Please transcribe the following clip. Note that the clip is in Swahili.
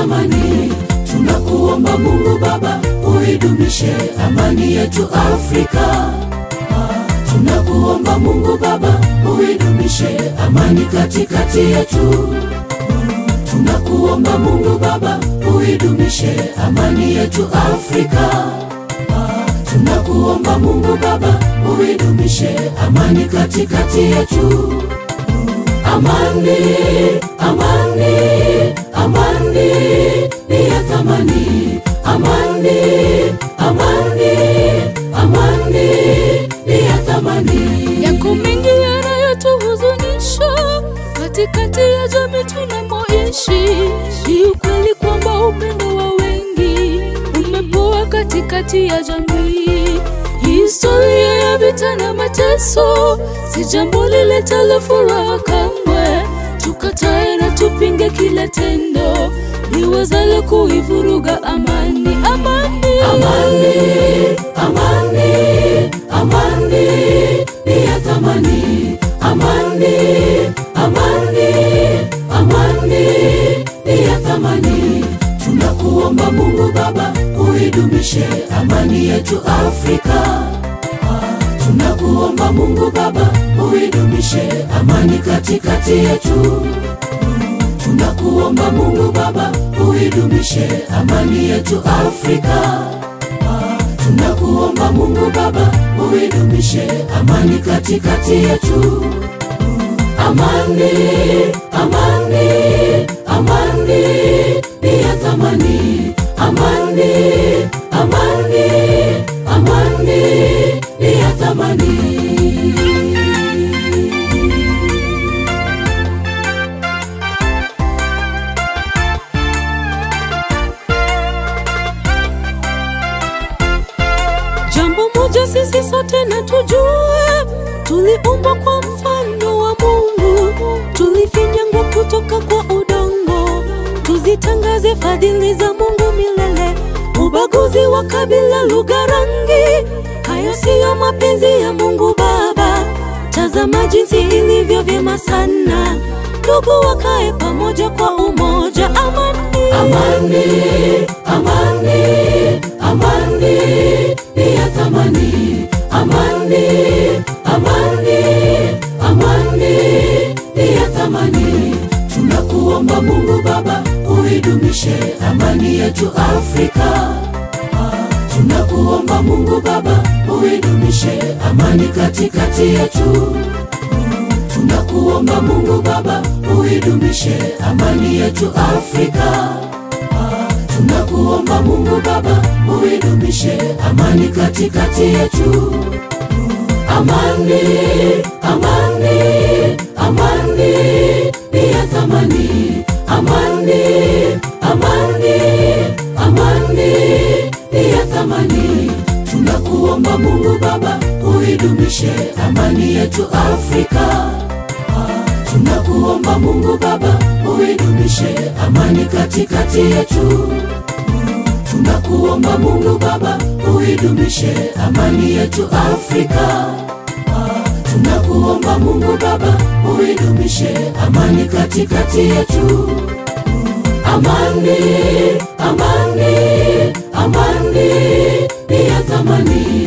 thamani. Tunakuomba Mungu Baba, uidumishe amani yetu Afrika. Tunakuomba Mungu Baba, uidumishe amani katikati yetu. Tunakuomba Mungu Baba, uidumishe amani yetu Afrika. Tunakuomba Mungu Baba, uidumishe amani katikati yetu. Amani, amani, amani ni ya thamani. Amani, amani, amani ni ya thamani. Yako mengi yanayotuhuzunisha katikati ya jamii tunamoishi. Ni ukweli kwamba upendo wa wengi umepoa katikati ya jamii. Historia ya vita na mateso si jambo liletalo furaha kamwe. Tukatae na tupinge kila tendo liwezalo kuivuruga amani. Amani, Amani, amani, amani ni ya thamani. Amani, amani, amani ni ya thamani. Tunakuomba Mungu Baba, uidumishe amani yetu Afrika. Tunakuomba Mungu Baba, uidumishe amani katikati yetu. Tunakuomba Mungu Baba, uidumishe amani yetu Afrika. Tunakuomba Mungu Baba, uidumishe amani katikati yetu. Amani, amani, amani ni ya thamani. Amani, amani, amani ni ya thamani. Jambo moja sisi sote na tujue, tuliumbwa kwa mfano wa Mungu, tulifinyangwa kutoka kwa udongo. Tuzitangaze fadhili za Mungu milele. Ubaguzi wa kabila, lugha, rangi, hayo siyo mapenzi ya Mungu Baba. Tazama jinsi ilivyo vyema sana ndugu wakae pamoja kwa umoja. Amani, Amani, amani, amani ni ya thamani. Amani, amani, amani ni ya thamani. Tunakuomba Mungu Baba, uidumishe amani yetu Afrika. Tunakuomba Mungu Baba, uidumishe amani katikati yetu. Tunakuomba Mungu Baba, uidumishe amani yetu Afrika. Tunakuomba Mungu Baba, uidumishe amani katikati yetu. Amani, amani, amani ni ya thamani. Amani, amani, amani ni ya thamani. Tunakuomba Mungu Baba, uidumishe amani yetu Afrika. Tunakuomba Mungu Baba, uidumishe amani katikati yetu. Tunakuomba Mungu Baba, uidumishe amani yetu Afrika. Tunakuomba Mungu Baba, uidumishe amani katikati yetu. Amani, amani, amani ni ya thamani.